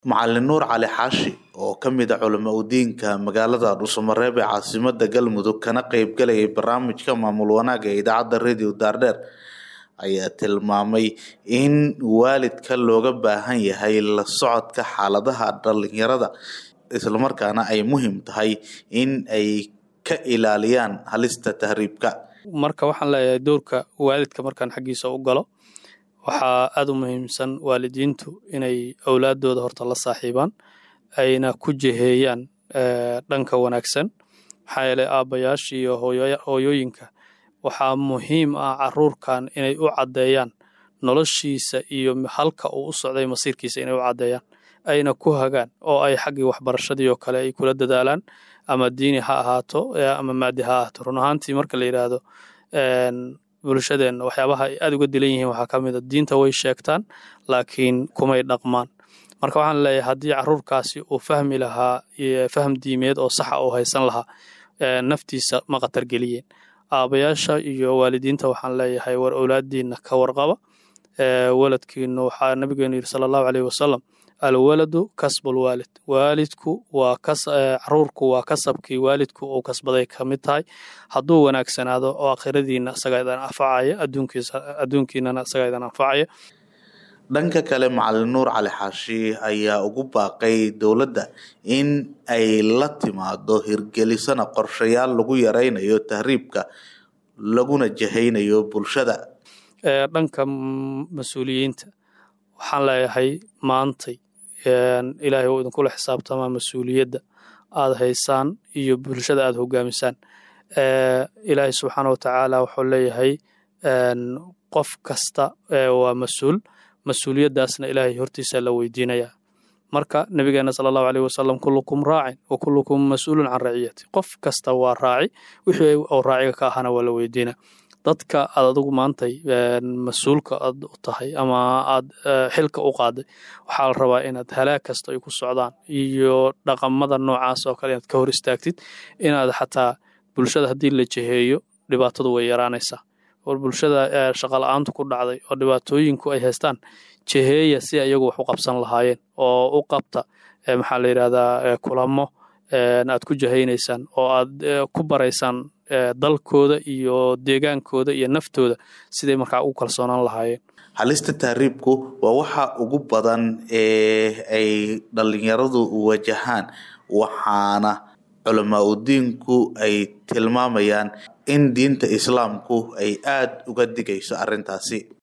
Macalin Nuur Cali Xaashi oo ka mid ah culamo u diinka magaalada Dhuuso-Mareeb ee caasimadda Galmudug kana qayb galayay barnaamijka maamul wanaagga ee idaacadda Radio Daardheer ayaa tilmaamay in waalidka looga baahan yahay la socodka xaaladaha dhalinyarada isla markaana ay muhiim tahay in ay ka ilaaliyaan halista tahriibka. marka waxaan leeyahay doorka waalidka markaan xaggiisa u galo waxaa aada u muhiimsan waalidiintu inay awlaadooda horta la saaxiibaan ayna ku jiheeyaan dhanka wanaagsan maxaa yeelay aabbayaasha iyo hooyooyinka waxaa muhiim ah caruurkan inay u caddeeyaan noloshiisa iyo halka uu u socday masiirkiisa inay u caddeeyaan ayna ku hagaan oo ay xaggii waxbarashadii oo kale ay kula dadaalaan ama diini ha ahaato ama maadi ha ahaato run ahaantii marka la yidhaahdo bulshadeenna waxyaabaha ay aada uga dilan yihiin waxaa ka mid a diinta way sheegtaan laakiin kumay dhaqmaan marka waxaan leeyahay haddii caruurkaasi uu fahmi lahaa faham diimeed oo saxa uu haysan lahaa naftiisa ma khatar geliyeen aabayaasha iyo waalidiinta waxaan leeyahay war owlaadiina ka warqaba waladkiinu waxaa nabigeenu yidhi sala allahu caleyhi wasalam alwaladu kasbul waalid waalidku waa caruurku waa kasabkii waalidku uu kasbaday ka mid tahay hadduu wanaagsanaado oo akhiradiina isagaa idan anfacaya adduunkiinana isagaa idan anfacaya dhanka kale macalin nuur cali xaashi ayaa ugu baaqay dowladda in ay la timaado hirgelisana qorshayaal lagu yareynayo tahriibka laguna jahaynayo bulshada dhanka mas-uuliyiinta waxaan leeyahay maantay ilaahay uu idinkula xisaabtamaa mas-uuliyadda aada haysaan iyo bulshada aada hogaamisaan ilaahay subxaana watacaala wuxuu leeyahay qof kasta waa mas-uul mas-uuliyaddaasna ilaahay hortiisa la weydiinayaa marka nabigeena sala allahu aleyh wasalam kullukum raacin wa kullukum mas-uulun can raciyati qof kasta waa raaci wixii uu raaciga ka ahana waa la weydiina dadka aad adigu maantay mas-uulka aad u tahay ama aad xilka u qaaday waxaa la rabaa inaad halaag kasta ay ku socdaan iyo dhaqamada noocaas oo kale inaad ka hor istaagtid inaad xataa bulshada haddii la jiheeyo dhibaatadu way yaraanaysaa war bulshada shaqala-aantu ku dhacday oo dhibaatooyinku ay haystaan jiheeya si iyagu wax u qabsan lahaayeen oo u qabta maxaa la yidhahdaa kulamo aad ku jahaynaysaan oo aad ku baraysaan dalkooda iyo deegaankooda iyo naftooda siday markaa u kalsoonaan lahaayeen halista tahriibku waa waxa ugu badan ee ay dhalinyaradu wajahaan waxaana culamaa u diinku ay tilmaamayaan in diinta islaamku ay aada uga digayso arrintaasi